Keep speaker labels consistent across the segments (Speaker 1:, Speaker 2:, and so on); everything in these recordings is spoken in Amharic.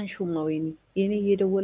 Speaker 1: አታንሺውማ ወይኔ የኔ እየደወለ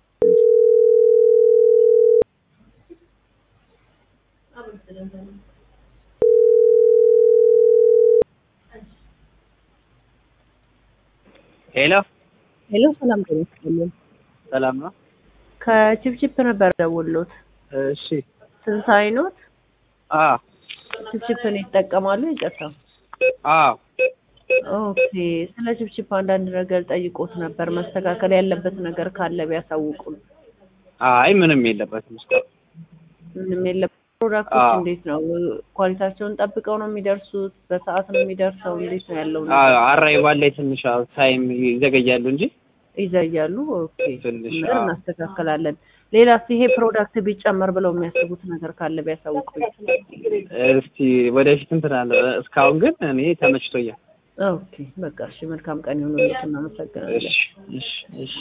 Speaker 2: ሄሎ
Speaker 1: ሄሎ ሰላም ጤና ይስጥልኝ
Speaker 2: ሰላም ነው?
Speaker 1: ከችፕችፕ ነበር ደውሎት
Speaker 2: እሺ
Speaker 1: ትንሳኤ ኖት
Speaker 2: አ
Speaker 1: ችፕችፕን ይጠቀማሉ ይቅርታ
Speaker 2: አ
Speaker 1: ኦኬ ስለ ችፕችፕ አንዳንድ ነገር ጠይቆት ነበር መስተካከል ያለበት ነገር ካለ ቢያሳውቁን
Speaker 2: አይ ምንም የለበትም እስካሁን
Speaker 1: ምንም የለም ፕሮዳክቶች
Speaker 2: አዎ።
Speaker 1: እንዴት ነው ኳሊቲያቸውን ጠብቀው ነው የሚደርሱት በሰዓት ነው የሚደርሰው እንዴት ነው ያለው
Speaker 2: አ አራይቫል ላይ ትንሽ አዎ ታይም ይዘገያሉ እንጂ
Speaker 1: ይዘያሉ ኦኬ
Speaker 2: ትንሽ
Speaker 1: ነገር
Speaker 2: አዎ።
Speaker 1: እናስተካከላለን ሌላስ ይሄ ፕሮዳክት ቢጨመር ብለው የሚያስቡት ነገር ካለ ቢያሳውቁኝ
Speaker 2: እስቲ ወደፊት እንትን አለ እስካሁን ግን እኔ ተመችቶኛል።
Speaker 1: ኦኬ በቃ እሺ መልካም ቀን ይሁንልዎት እናመሰግናለን
Speaker 2: እሺ እሺ እሺ